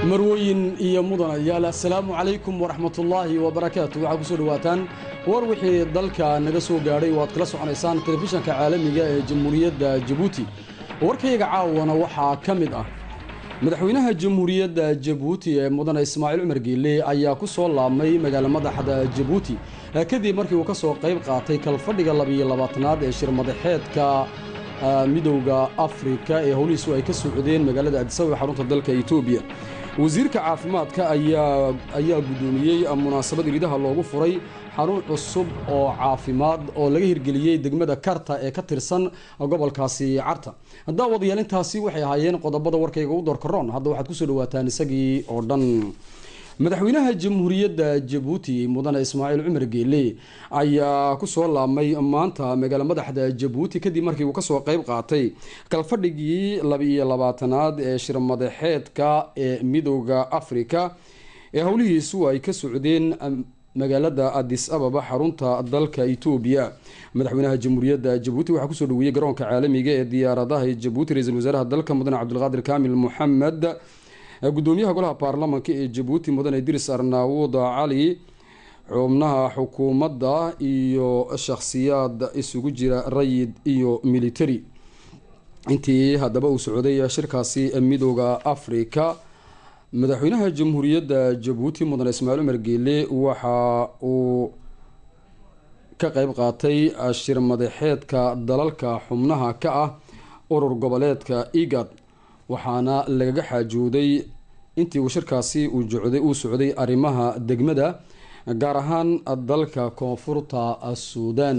marwooyin iyo mudanayaal assalaamu calaykum waraxmatullaahi wabarakaatu waxaa kusoo dhowaataan war wixii dalka naga soo gaadhay oo aad kala soconaysaan telefishanka caalamiga ee jamhuuriyadda jabuuti warkayga caawana waxaa ka mid ah madaxweynaha jamhuuriyadda jabuuti ee mudane ismaaciil cumar geelle ayaa ku soo laabmay magaala madaxda jabuuti kadib markii uu ka soo qayb qaatay kalfadhiga labiyo labaatanaad ee shirmadaxeedka midowda afrika ee howlihiisu ay ka socdeen magaalada adisababa xarunta dalka etoobiya wasiirka caafimaadka ayaa guddoomiyey munaasabad iridaha loogu furay xarun cusub oo caafimaad oo laga hirgeliyey degmada karta ee ka tirsan gobolkaasi carta daawadayaal intaasi waxay ahaayeen qodobada warkayga u doorkaroon hadda waxaad kusoo dhawaataan isagii oo dhan madaxweynaha jamhuuriyadda jabuuti mudane ismaaciil cumar geelle ayaa ku soo laabmay maanta magaala madaxda jabuuti kadib markii uu kasoo qayb qaatay kalfadhigii labiiyo labaatanaad ee shirmadaxeedka ee midowda afrika ee howlihiisu ay ka socdeen magaalada adis ababa xarunta dalka etoobiya madaxweynaha jamhuuriyadda jabuuti waxaa kusoo dhaweeyey garoonka caalamiga ee diyaaradaha jabuuti ra-iisul wasaaraha dalka mudane cabdulqaadir kaamil moxamed gudoomiyaha golaha baarlamaanka ee jabuuti mudane idris arnaawud cali xubnaha xukuumadda iyo shakhsiyaad isugu jira rayid iyo military intii haddaba uu socday shirkaasi midooda afrika madaxweynaha jamhuuriyadda jabuuti mudane ismaaciil cumar geelle waxa uu ka qeyb qaatay shir madaxeedka dalalka xubnaha ka ah urur goboleedka igad waxaana lagaga xaajooday intii uu shirkaasi uu socday arrimaha degmada gaar ahaan dalka koonfurta suudan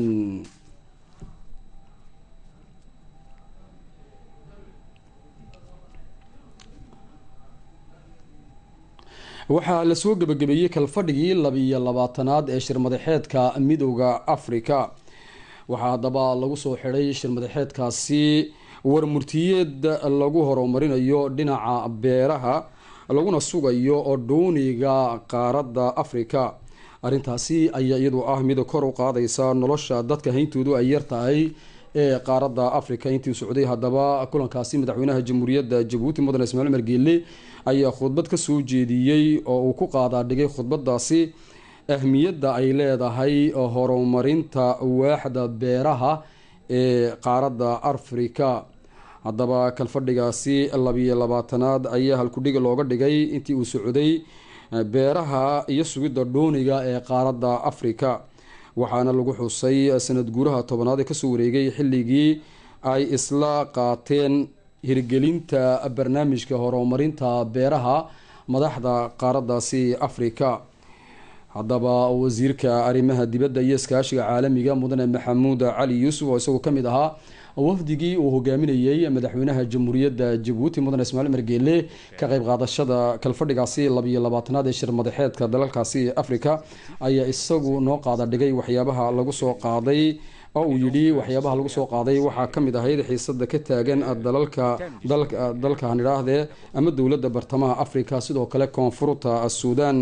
waxaa lasoo gebagabeeyey kalfadhigii labiyo labaatanaad ee shirmadaxeedka midowda afrika waxaa haddaba lagu soo xidhay shirmadaxeedkaasi warmurtiyeed lagu horumarinayo dhinaca beeraha laguna sugayo dhuuniga qaaradda afrika arrintaasi ayaa iyadu ah mid kor u qaadaysa nolosha dadka hayntoodu ay yar tahay ee qaaradda africa intii socday haddaba kulankaasi madaxweynaha jamhuuriyadda jabuuti mudane ismail cumar geelle ayaa khudbad ka soo jeediyey oo uu ku qaadaadhigay khudbadaasi ahmiyadda ay leedahay horumarinta waaxda beeraha ee qaaradda afrika haddaba kalfadhigaasi labiyo labaatanaad ayaa halkudhiga looga dhigay intii uu socday beeraha iyo sugidda dhuuniga ee qaaradda afrika waxaana lagu xusay sanad guuraha tobanaad ee kasoo wareegay xilligii ay isla qaateen hirgelinta barnaamijka horumarinta beeraha madaxda qaaraddaasi afrika haddaba wasiirka arrimaha dibadda iyo iskaashiga caalamiga mudane maxamuud cali yuusuf oo isagoo kamid ahaa wafdigii uu hogaaminayey madaxweynaha jamhuuriyadda jabuuti mudane ismaaiil cumar geelle ka qayb qaadashada kalfadhigaasi labiyo labaatanaad ee shir madaxeedka dalalkaasi afrika ayaa isagu noo qaada dhigay waxyaabaha lagu soo qaaday oo uu yidhi waxyaabaha lagu soo qaaday waxaa kamid ahayd xiisada ka taagan dalalka dalkan idhaahdee ama dowladda bartamaha afrika sidoo kale koonfurta suudan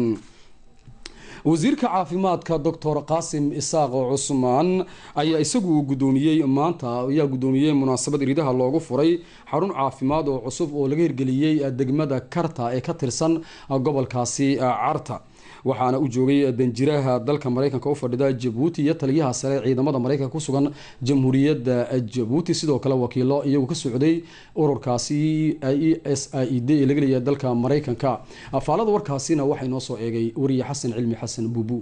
wasiirka caafimaadka doctor qaasim isaaq cusmaan ayaa isagu guddoomiyey maanta ayaa guddoomiyey munaasabad iridaha loogu furay xarun caafimaad oo cusub oo laga hirgeliyey degmada karta ee ka tirsan gobolkaasi carta waxaana u joogay danjiraha dalka mareykanka u fadhida jabuuti iyo taliyaha sare ciidamada mareykanka ku sugan jamhuuriyadda jabuuti sidoo kale wakiilo iyagu ka socday ururkaasi e s i d ee laga leeyahay dalka mareykanka faalada warkaasina waxaa inoo soo eegay wariye xasan cilmi xasan buubu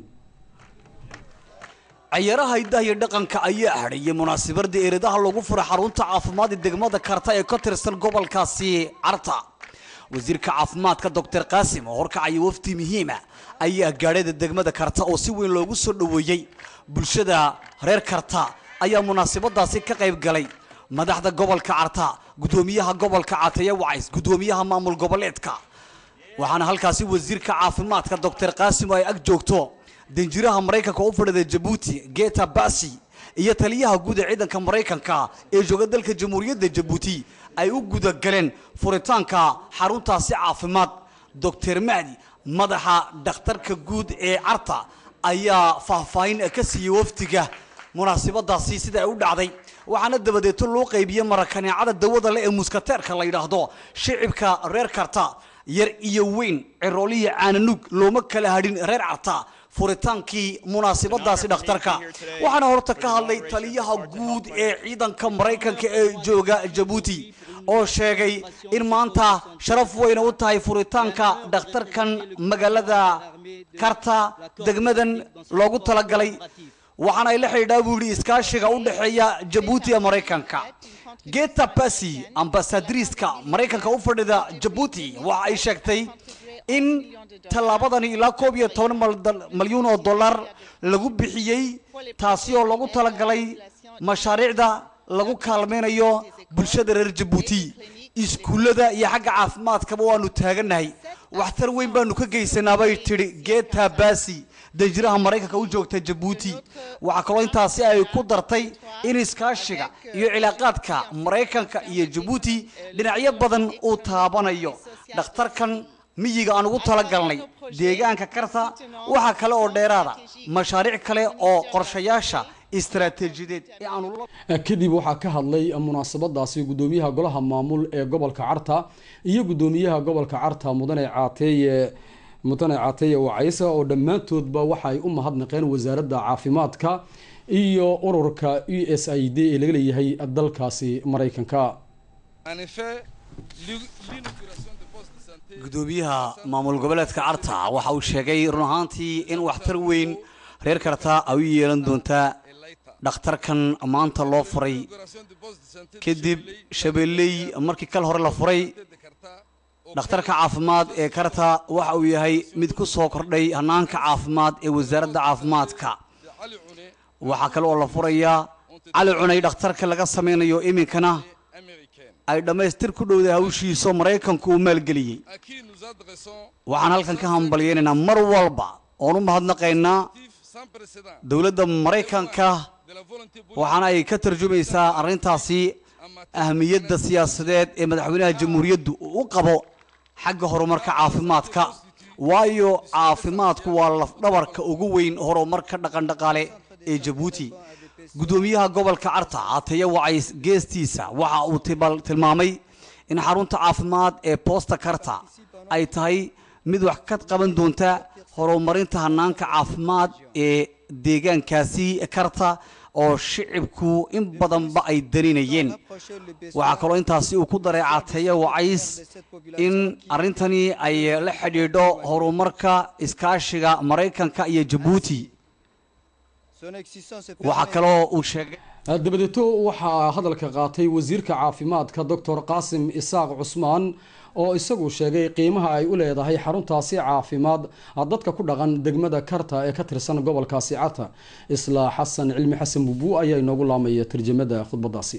cayaaraha hiddaha iyo dhaqanka ayaa hadhayay munaasabada eredaha lagu furay xarunta caafimaad ee degmada karta ee ka tirsan gobolkaasi carta wasiirka caafimaadka doctor qaasim oo horkacaya wafdi muhiima ayaa gaadhada degmada karta oo si weyn loogu soo dhoweeyey bulshada reer karta ayaa munaasabadaasi ka qayb galay madaxda gobolka carta gudoomiyaha gobolka cataya wacays gudoomiyaha maamul goboleedka waxaana halkaasi wasiirka caafimaadka doctor qaasim oo ay ag joogto danjiraha maraykanka u fadhida jabuuti geta basi iyo taliyaha guud ee ciidanka maraykanka ee jooga dalka jamhuuriyadda jabuuti ay u gudagaleen furitaanka xaruntaasi caafimaad doctor mahdi madaxa dhakhtarka guud ee carta ayaa faahfaahin ka siiyey wafdiga munaasabadaasi sida ay u dhacday waxaana dabadeeto loo qaybiyey marakaneecada dawada le ee muskateerka la yidhaahdo shicibka reer karta yar iyo weyn cirooliya caananug looma kala hadhin reer carta furitaankii munaasabadaasi dhakhtarka waxaana horta ka hadlay taliyaha guud ee ciidanka maraykanka ee jooga jabuuti oo sheegay in maanta sharaf weyna u tahay furitaanka dhakhtarkan magaalada karta degmadan loogu talagalay waxaana ay la xidhiidhaa buu yidhi iskaashiga u dhexeeya jabuuti ee maraykanka geta basi ambasadariiska maraykanka u fadhida jabuuti waxa ay sheegtay in tallaabadani ilaa koob iyo toban malyuun oo dollar lagu bixiyey taasi oo lagu talagalay mashaariicda lagu kaalmaynayo bulshada reer jabuuti iskuullada iyo xagga caafimaadkaba waanu taagannahay waxtar weyn baanu ka geysanaa bay tidhi geta basi danjiraha maraykanka u joogta jabuuti waxaa kaloo intaasi ay ku dartay in iskaashiga iyo cilaaqaadka maraykanka iyo jabuuti dhinacyo badan uu taabanayo dhakhtarkan miyiga aan ugu talagalnay deegaanka karta waxaa kale oo dheeraada mashaariic kale oo qorshayaasha istaraatiijiyadeed ee aanu kadib waxaa ka hadlay munaasabadaasi gudoomiyaha golaha maamul ee gobolka carta iyo gudoomiyaha gobolka carta mudane caateeye mudane caateeye wacaysa oo dhammaantoodba waxa ay u mahadnaqeen wasaaradda caafimaadka iyo ururka u s i d ee laga leeyahay dalkaasi maraykanka gudoomiyaha maamul goboleedka carta waxa uu sheegay run ahaantii in waxtar weyn reer karta ay u yeelan doontaa dhakhtarkan maanta loo furay kadib shabeelley markii kal hore la furay dhakhtarka caafimaad ee karta waxa uu yahay mid ku soo kordhay hanaanka caafimaad ee wasaaradda caafimaadka waxaa kale oo la furayaa cali cunay dhakhtarka laga samaynayo iminkana ay dhammaystir ku dhowday hawshiisoo maraykanku uu maalgeliyey waxaan halkan ka hambalyeynaynaa mar walba oon u mahadnaqaynaa dowladda maraykanka waxaana ay ka tarjumaysaa arrintaasi ahmiyadda siyaasadeed ee madaxweynaha jamhuuriyaddu uu u qabo xagga horumarka caafimaadka waayo caafimaadku waa lafdhabarka ugu weyn horumarka dhaqandhaqaale ee jabuuti gudoomiyaha gobolka carta cateeye wacays geestiisa waxa uu tilmaamay in xarunta caafimaad ee boosta karta ay tahay mid wax ka qaban doonta horumarinta hanaanka caafimaad ee deegaankaasi karta oo shicibku in badanba ay darinayeen waxaa kaloo intaasi uu ku daray cateeye wacays in arrintani ay la xidhiidho horumarka iskaashiga maraykanka iyo jabuuti waxaa kaloo uu sheegay dabadeeto waxaa hadalka qaatay wasiirka caafimaadka doctor qaasim isaaq cusmaan oo isagu sheegay qiimaha ay u leedahay xaruntaasi caafimaad dadka ku dhaqan degmada karta ee ka tirsan gobolkaasi carta isla xasan cilmi xasan bubu ayaa inoogu laamaya tarjamada khudbadaasi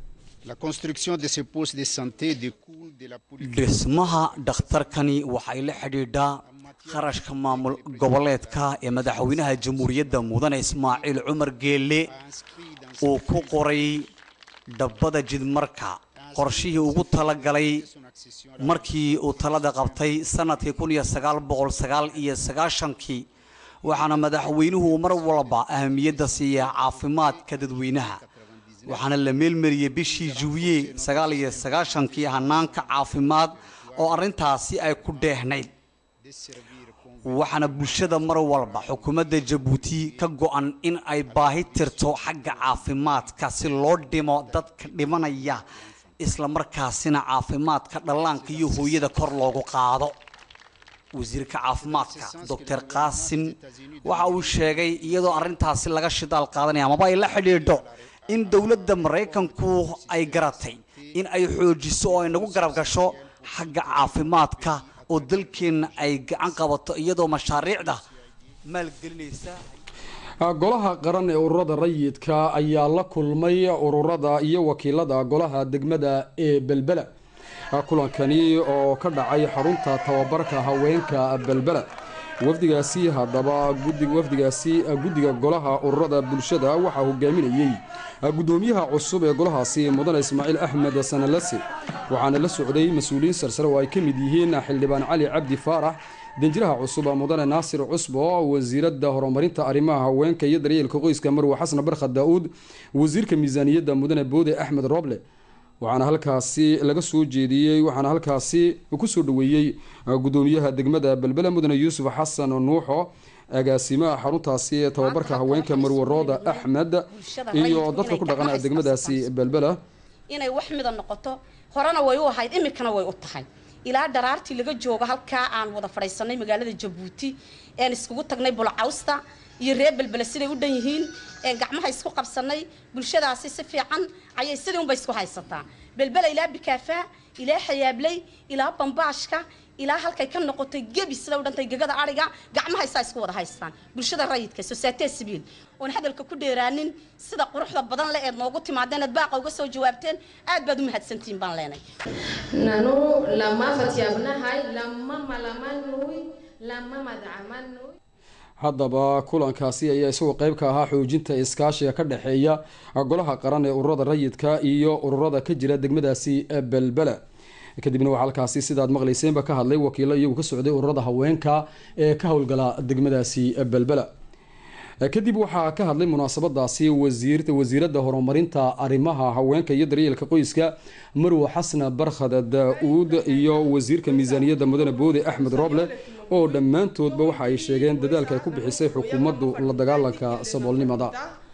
dhismaha dhakhtarkani waxay la xidhiidhaa kharashka maamul goboleedka ee madaxweynaha jamhuuriyadda mudane ismaaciil cumar geelle uu ku qoray dhabbada jidmarka qorshihii ugu talagalay markii uu talada qabtay sanadkii kun iyo sagaal boqol sagaal iyo sagaashankii waxaana madaxweynuhu mar walba ahamiyadda siiya caafimaadka dadweynaha waxaana la meelmariyey bishii juwiye sagaal iyo sagaashankii hanaanka caafimaad oo arrintaasi ay ku dheehnayd waxaana bulshada mar walba xukuumadda jabuuti ka go-an in ay baahi tirto xagga caafimaadka si loo dhimo dadka dhimanaya isla markaasina caafimaadka dhallaanka iyo hooyada kor loogu qaado wasiirka caafimaadka doctor qaasim waxa uu sheegay iyadoo arrintaasi laga shidaal qaadanaya amaba ay la xidhiidho in dowladda maraykanku ay garatay in ay xoojiso oo ay nagu garab gasho xagga caafimaadka oo dalkeenna ay gacan qabato iyadoo mashaariicda maalgelinaysa golaha qaran ee ururada rayidka ayaa la kulmay ururada iyo wakiilada golaha degmada ee belbela kulankani oo ka dhacay xarunta tababarka haweenka belbela wafdigaasi haddaba wafdigaasi guddiga golaha ururada bulshada waxaa hogaaminayey gudoomiyaha cusub ee golahaasi mudane ismaaciil axmed sanalase waxaana la socday mas-uuliyiin sarsare oo ay ka mid yihiin xildhibaan cali cabdi faarax danjiraha cusub mudane naasir cusbo wasiiradda horumarinta arrimaha haweenka iyo daryeelka qoyska marwe xasan barkhad daa-uud wasiirka miisaaniyadda mudane boode axmed roble waxaana halkaasi laga soo jeediyey waxaana halkaasi kusoo dhaweeyey gudoomiyaha degmada belbela mudane yuusuf xasan nuuxo agaasimaha xaruntaasi ee tababarka haweenka marwarooda axmed iyo dadka ku dhaqan degmadaasi belbela inay wax mida noqoto horena way u ahayd iminkana way u tahay ilaa dharaartii laga joogo halkaa aan wada fadhiisanay magaalada jabuuti een iskugu tagnay bulcawsta iyo reer belbele siday u dhan yihiin een gacmaha isku qabsanay bulshadaasi si fiican ayay sidii unbay isku haysataa belbele ilaa bikaafaa ilaa xayaabley ilaa bambaashka ilaa halkay ka noqotay gebi sida u dhantay gegada ariga gacmaha isaa isku wada haystaan bulshada rayidka societe civil oon hadalka ku dheeraanin sida quruxda badan le eed noogu timaadeen eed baaqa uga soo jawaabteen aad baad u mahadsantihiin baan leenay nanu lama fatyaabnahay lama malamanui lama madcamanui haddaba kulankaasi ayaa isagoo qeyb ka ahaa xoojinta iskaashiga ka dhexeeya golaha qaran ee ururada rayidka iyo ururada ka jira degmadaasi belbela kadibna waxaa halkaasi sidaad maqlayseenba ka hadlay wakiilo iyagu ka socday ururada haweenka ee ka howlgala degmadaasi belbela kadib waxaa ka hadlay munaasabadaasi wasiir wasiirada horumarinta arrimaha haweenka iyo daryeelka qoyska marwo xasna barkhad daa-uud iyo wasiirka miisaaniyadda mudane boode axmed rooble oo dhammaantoodba waxa ay sheegeen dadaalka ay ku bixisay xukuumaddu la dagaalanka saboolnimada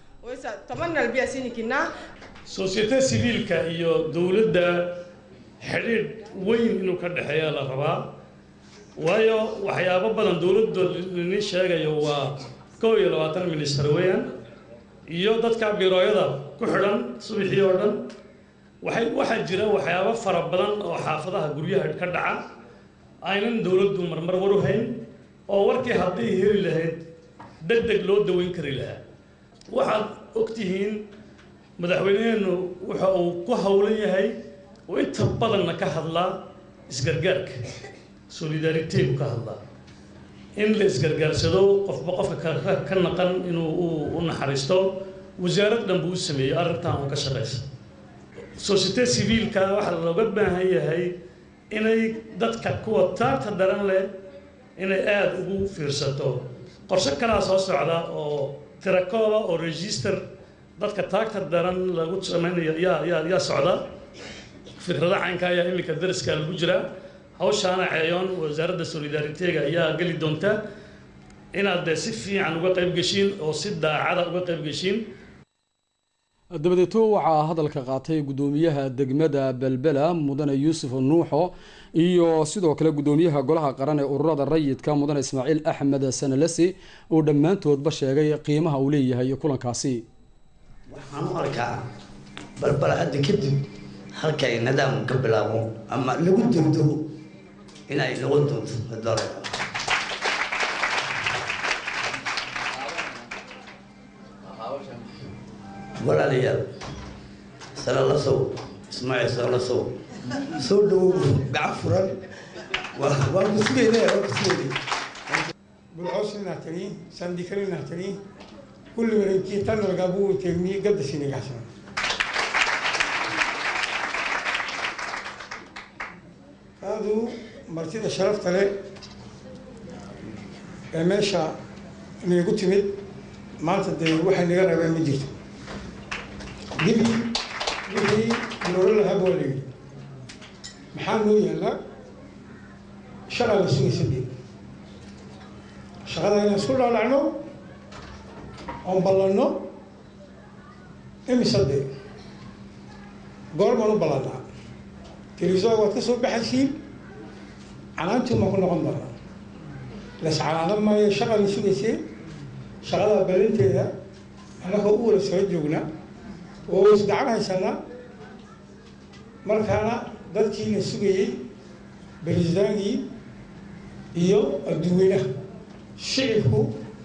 sosyete siviilka iyo dowladda xidhiidh weyn inuu ka dhexeeya la rabaa waayo waxyaabo badan dowladda lini sheegayo waa kow iyo labaatan minister weeyaan iyo dadka birooyada ku xidhan subaxii oo dhan waxay waxaa jira waxyaabo fara badan oo xaafadaha guryaha ka dhaca aynan dowladdu marmar war u hayn oo warkii hadday heli lahayd deg deg loo daweyn kari lahaa waxaad ogtihiin madaxweyneheennu waxa uu ku howlan yahay oo inta badanna ka hadlaa isgargaarka solidariteeku ka hadlaa in la isgargaarsado qofba qofka ka naqan inuu u naxariisto wasaarad dhan buu u sameeyey arrintan oo ka shaqaysa societe civiilka waxaa looga baahan yahay inay dadka kuwa taagta daran leh inay aada ugu fiirsato qorshe kalaa soo socda oo tirakooba oo register dadka taagta daran lagu samaynayo yaa yaa yaa socda fikrada caynka ayaa iminka dariska lagu jiraa hawshaana ceeyoon wasaaradda solidaariteega ayaa geli doonta inaad dee si fiican uga qayb geshiin oo si daacada uga qayb geshiin dabadeeto waxaa hadalka qaatay gudoomiyaha degmada belbela mudane yuusuf nuuxo iyo sidoo kale gudoomiyaha golaha qaran ee ururada rayidka mudane ismaaciil axmed sanalesi oo dhammaantoodba sheegay qiimaha uu leeyahay kulankaasi waxaan u arkaa balbal hadda kadib halkay nidaam ka bilaabo ama lagu degdego inay noqon doonto dore walaalayaal sala la sow ismaaciil sala la sow soo dhawow gacan furan waa ku sugayne waa ku sugayne bulcoosina tani sandikalina tani kulli wareegtii tanalgabu tegmi gadda sinigaasna kaadu martida sharafta leh ee meesha inagu timid maanta dee waxay naga rabeen ma jirto dibi wixii noolo lahaaba waa layidhi maxaa noo yaallaa shaqaa la sugaysa dee shaqada inaan isku dhaalacno oon ballanno imise dee goor baan u ballannaa televisoga waad ka soo baxaysiin canaantii maan ku noqon doonaa las canaanan maayo shaqa la sugaysee shaqadaa ballanteeda annagoo u wala soo joognaa oo isgacan haysanaa markaana dadkii la sugayey beresdaangii iyo adduweynaha shicibku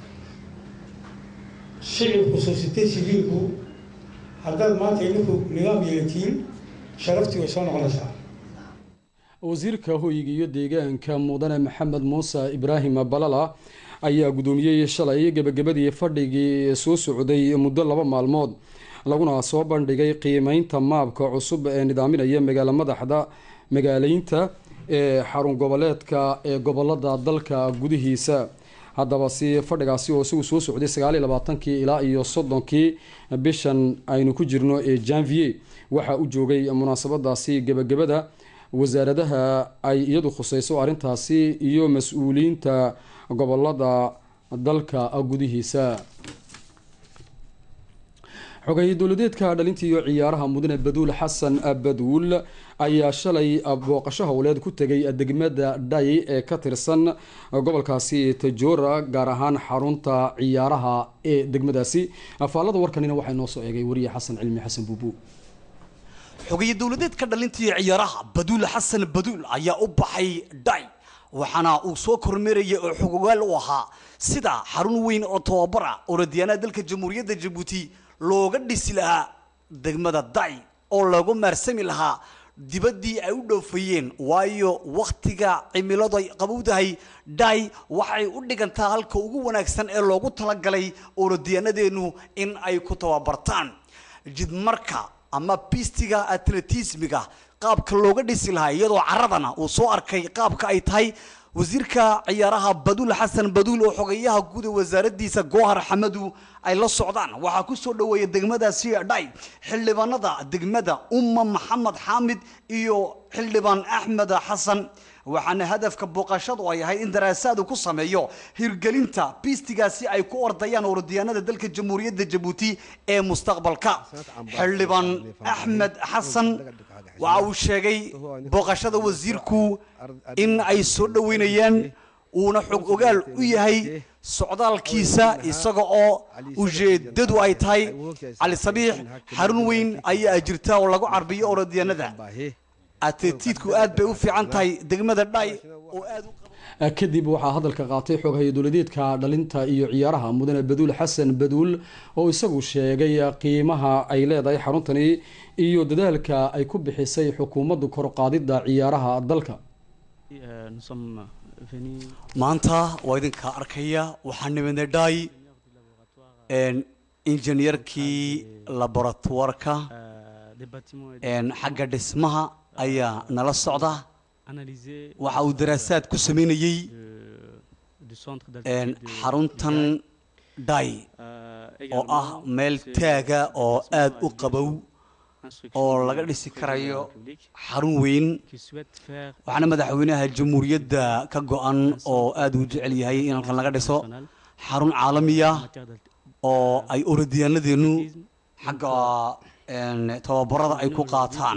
shicibku societe civiilku haddaad maanta idinku nidaam yeelatiin sharaftii way soo noqonaysaa wasiirka hoyga iyo deegaanka mudane maxamed muuse ibraahim balala ayaa guddoomiyey shalay gebagabadii fadhigii soo socday muddo laba maalmood laguna soo bandhigay qiimeynta maabka cusub ee nidaaminaya magaalo madaxda magaaleynta ee xarun goboleedka ee gobolada dalka gudihiisa haddaba si fadhigaasi oo isagu soo socday sagaal iyo labaatankii ilaa iyo soddonkii bishan aynu ku jirno ee janvier waxaa u joogay munaasabadaasi gebagabada wasaaradaha ay iyadu khuseyso arrintaasi iyo mas-uuliyiinta gobolada dalka gudihiisa xogeeye dowladeedka dhalinta iyo ciyaaraha mudane baduul xasan baduul ayaa shalay booqasho howleed ku tegay degmada dhay ee ka tirsan gobolkaasi tajora gaar ahaan xarunta ciyaaraha ee degmadaasi faallada warkanina waxaa inoo soo eegay wariye xasan cilmi xasan buubu xogeeye dowladeedka dhalinta iyo ciyaaraha baduul xasan baduul ayaa u baxay dhay waxaana uu soo kormeerayay oo xogogaal u ahaa sida xarun weyn oo tababara orodyaanaha dalka jamhuuriyadda jabuuti looga dhisi lahaa degmada day oo loogu maarsami lahaa dibaddii ay u dhoofayeen waayo wakhtiga cimiladu ay qabowdahay day waxay u dhigantaa halka ugu wanaagsan ee loogu talagalay orodyaanadeennu in ay ku tababartaan jidmarka ama bistiga atletismiga qaabka looga dhisi lahaa iyadoo caradana uu soo arkay qaabka ay tahay wasiirka ciyaaraha baduul xasan baduul oo xogeyaha guud ee wasaaradiisa goohar xamadu ay la socdaan waxaa ku soo dhoweeya degmadaasi dhay xildhibaanada degmada umma maxamed xaamid iyo xildhibaan axmed xasan waxaana hadafka booqashadu ay ahayd in daraasaad uu ku sameeyo hirgelinta biistigaasi ay ku ordayaan orodyaanada dalka jamhuuriyadda jabuuti ee mustaqbalka xildhibaan axmed xasan waxa uu sheegay booqashada wasiirku in ay soo dhoweynayaan uuna xog ogaal u yahay socdaalkiisa isaga oo ujeedadu ay tahay cali sabiix xarun weyn ayaa jirta oo lagu carbiyo orodyaanada atetiidku aad bay u fiican tahay degmada dhay oo aad u kadib waxaa hadalka qaatay xooghaye dowladeedka dhalinta iyo ciyaaraha mudane baduul xasan baduul oo isagu sheegay qiimaha ay leedahay xaruntani iyo dadaalka ay ku bixisay xukuumaddu korqaadida ciyaaraha dalka maanta waa idinka arkaya waxaa nimidnay dhay injineerkii laboratoirka xagga dhismaha ayaa nala socda waxa uu daraasaad ku sameynayey xaruntan dhay oo ah meel taaga oo aada u qabow oo laga dhisi karayo xarun weyn waxaana madaxweynaha jamhuuriyadda ka go-an oo aada uu jecel yahay in halkan laga dhiso xarun caalamiya oo ay orodyaanadeenu xagga tababarada ay ku qaataan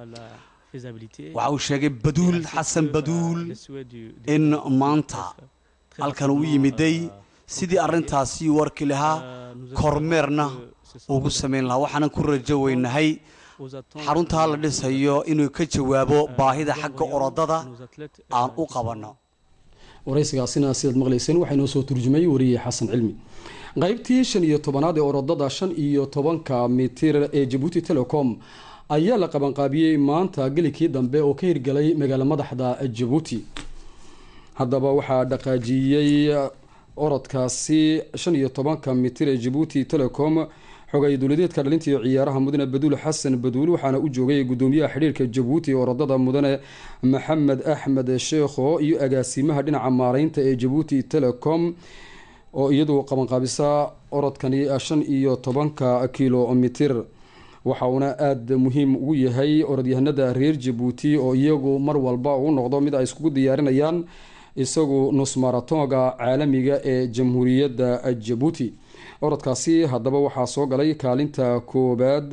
waxa uu sheegay baduul xasan baduul in maanta halkan uu yimiday sidii arrintaasi u arki lahaa kormeerna ugu samayn lahaa waxaanan ku rajo weynahay xaruntaa la dhisayo inuu ka jawaabo baahida xagga orodada aan u qabanno waraysigaasina sidaad maqlayseen waxaa inoo soo turjumay wariye xasan cilmi qaybtii shan iyo tobanaad ee orodada shan iyo tobanka mitir ee jabuuti telecom ayaa la qabanqaabiyey maanta gelikii dambe oo ka hirgalay magaalo madaxda jabuuti haddaba waxaa dhaqaajiyey orodkaasi shan iyo tobanka mitir ee jabuuti telecom xogay dowladeedka dhalinta iyo ciyaaraha mudane baduul xasan baduul waxaana u joogay gudoomiyaha xidhiirka jabuuti ee orodada mudane maxamed axmed sheekho iyo agaasimaha dhinaca maareynta ee jabuuti telecom oo iyadu qabanqaabisa orodkani shan iyo tobanka kilomitir waxa uuna aada muhiim ugu yahay orodyahanada reer jabuuti oo iyagu mar walba uu noqdo mid ay iskugu diyaarinayaan isagu nusmaratonga caalamiga ee jamhuuriyadda jabuuti orodkaasi haddaba waxaa soo galay kaalinta koobaad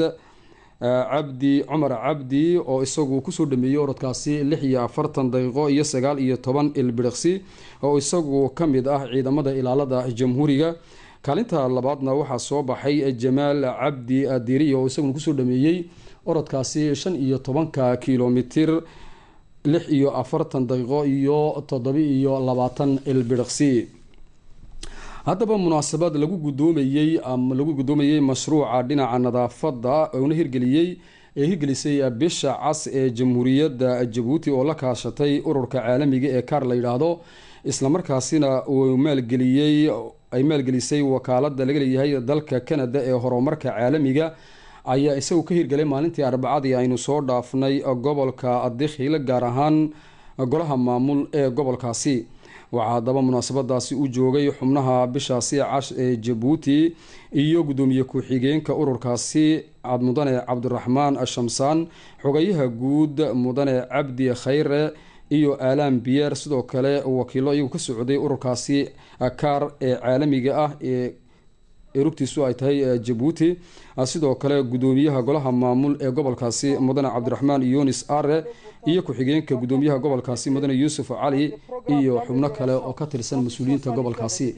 cabdi cumar cabdi oo isagu kusoo dhameeyey orodkaasi lix iyo afartan daqiiqo iyo sagaal iyo toban ilbiriqsi oo isagu ka mid ah ciidamada ilaalada jamhuuriga kaalinta labaadna waxaa soo baxay jamaal cabdi adiri oo isaguna kusoo dhameeyey orodkaasi shan iyo tobanka kilomitir lix iyo afartan daqiiqo iyo toddobi iyo labaatan ilbiriqsi haddaba munaasabad lagu gudoomayey lagu gudoomayey mashruuca dhinaca nadaafada una hirgeliyey ee hirgelisay bisha cas ee jamhuuriyadda jabuuti oo la kaashatay ururka caalamiga ee kaar la yidhaahdo islamarkaasina uu maalgeliyey ay maalgelisay wakaalada laga leeyahay dalka canada ee horumarka caalamiga ayaa isagu ka hirgelay maalintii arbacadii aynu soo dhaafnay gobolka dikhil gaar ahaan golaha maamul ee gobolkaasi waxaa haddaba munaasabadaasi u joogay xubnaha bishaasi cash ee jabuuti iyo guddoomiye ku-xigeenka ururkaasi mudane cabdiraxmaan shamsaan xogayaha guud mudane cabdi khayre iyo aalaan biyer sidoo kale wakiilo iyagu ka socday ururkaasi kaar ee caalamiga ah ee rugtiisu ay tahay jabuuti sidoo kale guddoomiyaha golaha maamul ee gobolkaasi mudane cabdiraxmaan yunis are iyo ku-xigeenka guddoomiyaha gobolkaasi mudane yuusuf cali iyo xubno kale oo ka tirsan mas-uuliyiinta gobolkaasi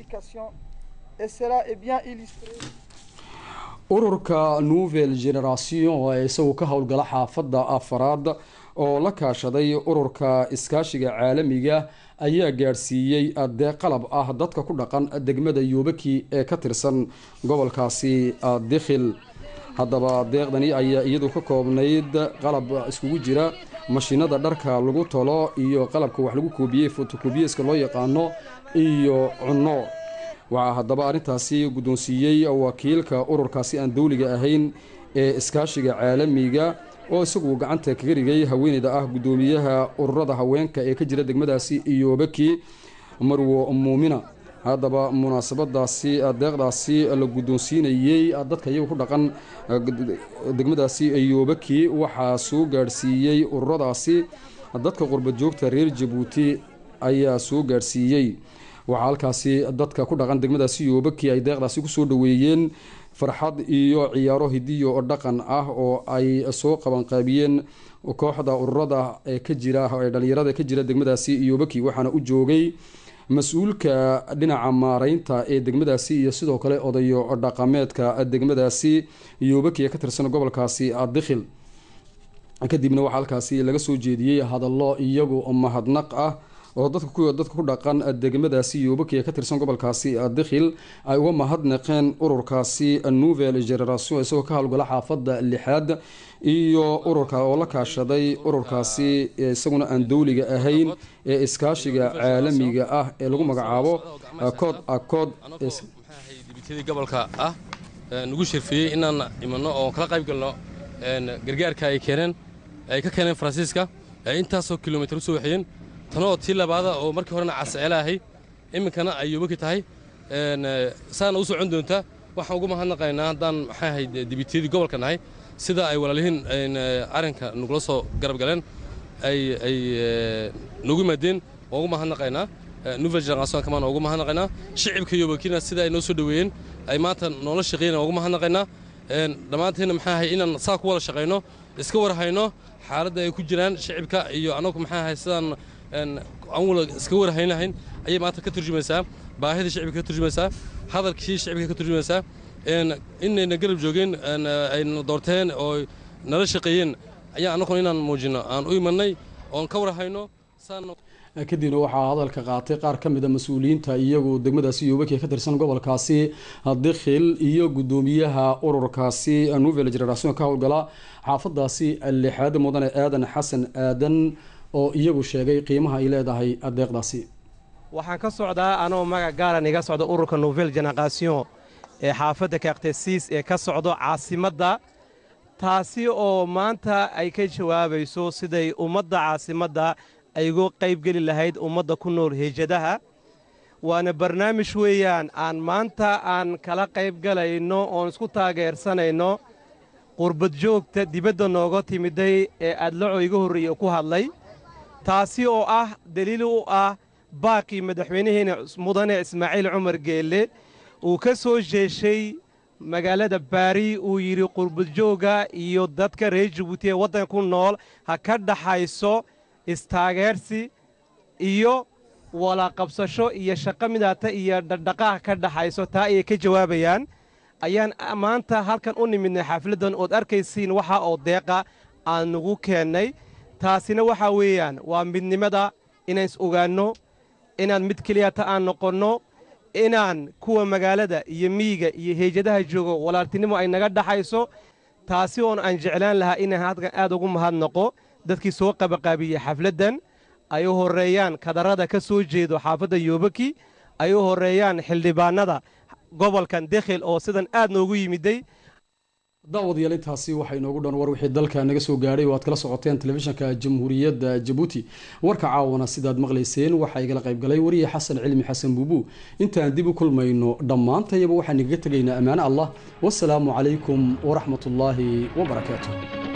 ururka nouvelle generation ee isagu ka howlgala xaafadda afaraad oo la kaashaday ururka iskaashiga caalamiga ayaa gaadhsiiyey deeq qalab ah dadka ku dhaqan degmada yoobaki ee ka tirsan gobolkaasi dikhil haddaba deeqdani ayaa iyadu ka koobnayd qalab iskugu jira mashiinada dharka lagu tolo iyo qalabka wax lagu koobiyey fotokobiyeska loo yaqaano iyo cunno waxaa haddaba arrintaasi guddoonsiiyey wakiilka ururkaasi aan dowliga ahayn ee iskaashiga caalamiga oo isagu gacanta kaga rigay haweeneyda ah guddoomiyaha ururada haweenka ee ka jira degmadaasi iyoobaki marwo muumina haddaba munaasabadaasi deeqdaasi la guddoonsiinayey dadka iyagu ku dhaqan degmadaasi iyoobaki waxaa soo gaadhsiiyey ururadaasi dadka qurba joogta reer jabuuti ayaa soo gaadhsiiyey waxaa halkaasi dadka ku dhaqan degmadaasi iyoobaki ay deeqdaasi kusoo dhaweeyeen farxad iyo ciyaaro hidiyo oo dhaqan ah oo ay soo qabanqaabiyeen kooxda ururada ee ka jira ee dhalinyarada ka jira degmadaasi iyoobaki waxaana u joogay mas-uulka dhinaca maareynta ee degmadaasi iyo sidoo kale odayo dhaqameedka degmadaasi iyoobaki ee ka tirsan gobolkaasi dikhil kadibna waxaa halkaasi laga soo jeediyey hadallo iyagu mahadnaq ah oo dadka dadka ku dhaqan degmadaasi yoobaki ee ka tirsan gobolkaasi dikhil ay uga mahadnaqeen ururkaasi nouvelle generation isagoo ka howlgala xaafadda lixaad iyo ururka oo la kaashaday ururkaasi isaguna aan dowliga ahayn ee iskaashiga caalamiga ah ee lagu magacaabo cod acod dibitadii gobolka ah nagu shirfiyey inaan imano oo kala qayb galno gargaarka ay keeneen ay ka keeneen faransiiska ay intaasoo kilomitr usoo waxeeyeen tanoo tii labaada oo markii horena casceela ahay iminkana ay yoobaki tahay saana u socon doontaa waxaan ugu mahadnaqaynaa haddaan maxay ahayd dibitiyadii gobolka nahay sida ay walaalihiin arrinka nagula soo garab galeen ay ay nagu yimaadeen waan ugu mahadnaqaynaa nouvelle generation kamaan ugu mahadnaqaynaa shicibka yoobakina sida ay noo soo dhoweeyeen ay maanta noola shaqeeyeen waan ugu mahadnaqaynaa dhammaanteedna maxaa ahay inaan saa ku wada shaqayno iska war hayno xaaladda ay ku jiraan shicibka iyo annagu maxaa ahay sidaan aan wala iska warhaynahayn ayay maanta ka turjumaysaa baahida shicibka ka turjumaysaa hadalkii shicibka ka turjumaysaa inayna garab joogeen ayna doorteen oo nala shaqeeyeen ayaa annaguna inaan muujino aan u imanay oon ka warhayno kadibna waxaa hadalka qaatay qaar ka mida mas-uuliyiinta iyagu degmadaasi yoobaki ee ka tirsan gobolkaasi dikhil iyo guddoomiyaha ururkaasi nouvelle generation ka howlgala xaafadaasi lixaad mudane aadan xasan aadan oo iyagu sheegay qiimaha ay leedahay adeeqdaasi waxaan ka socdaa anoo magac gaaran iga socda ururka nouvelle generation ee xaafadda kaktesiis ee ka socdo caasimadda taasi oo maanta ay ka jawaabayso siday ummadda caasimadda ay uga qaybgeli lahayd ummadda ku nool heejadaha waana barnaamij weeyaan aan maanta aan kala qaybgalayno oon isku taageersanayno qurbad joogta dibadda nooga timiday ee adlaco iga horreeye ku hadlay taasi oo ah deliil u ah baaqii madaxweynaheena mudane ismaaciil cumar geelle uu ka soo jeeshay magaalada baari uu yidhi qurbadjoogga iyo dadka reer jabuuti ee waddanka ku nool ha ka dhaxayso istaageersi iyo walaqabsasho iyo shaqo midaata iyo dhaqdhaqaaq ka dhaxayso taa ayay ka jawaabayaan ayaan maanta halkan u nimidnay xaafladdan ood arkaysiin waxa oo deeqa aan nagu keennay taasina waxaa weeyaan waa midnimada inaan is ogaanno inaan mid keliyata aan noqonno inaan kuwa magaalada iyo miyiga iyo heejadaha joogo walaaltinimo ay naga dhaxayso taasi oon aan jeclaan lahaa inaan halkan aad ugu mahadnaqo dadkii soo qabaqaabiyey xafladdan ay u horreeyaan kadarrada ka soo jeedo xaafadda yoobaki ay u horreeyaan xildhibaannada gobolkan dekhil oo sidan aad noogu yimiday daawadayaal intaasi waxaa inoogu dhan war wixii dalka naga soo gaadhay oo aad kala socoteen telefishinka jamhuuriyadda jabuuti warka caawana sidaad maqlayseen waxaa igala qaybgalay wariye xasan cilmi xasan buubu intaan dib u kulmayno dhammaantayaba waxaan igaga tegaynaa ammaane allah wasalaamu calaykum waraxmatullaahi wabarakaatu